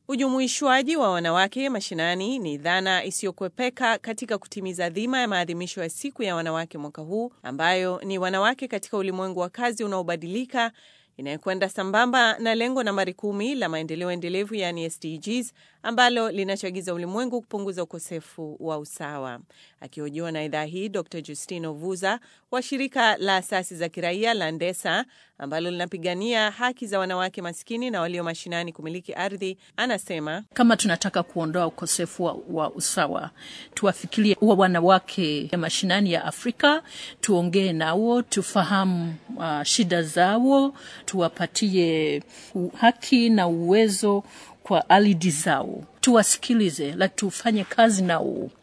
Ujumuishwaji wa wanawake mashinani ni dhana isiyokwepeka katika kutimiza dhima ya maadhimisho ya siku ya wanawake mwaka huu, ambayo ni wanawake katika ulimwengu wa kazi unaobadilika, inayokwenda sambamba na lengo nambari kumi la maendeleo endelevu yaani SDGs ambalo linachagiza ulimwengu kupunguza ukosefu wa usawa. Akihojiwa na idhaa hii, Dr Justino Vuza wa shirika la asasi za kiraia la Ndesa ambalo linapigania haki za wanawake maskini na walio mashinani kumiliki ardhi, anasema kama tunataka kuondoa ukosefu wa, wa usawa, tuwafikirie wa wanawake mashinani ya Afrika, tuongee nao, tufahamu uh, shida zao, tuwapatie haki na uwezo kwa alidi zao, tuwasikilize, la tufanye kazi nao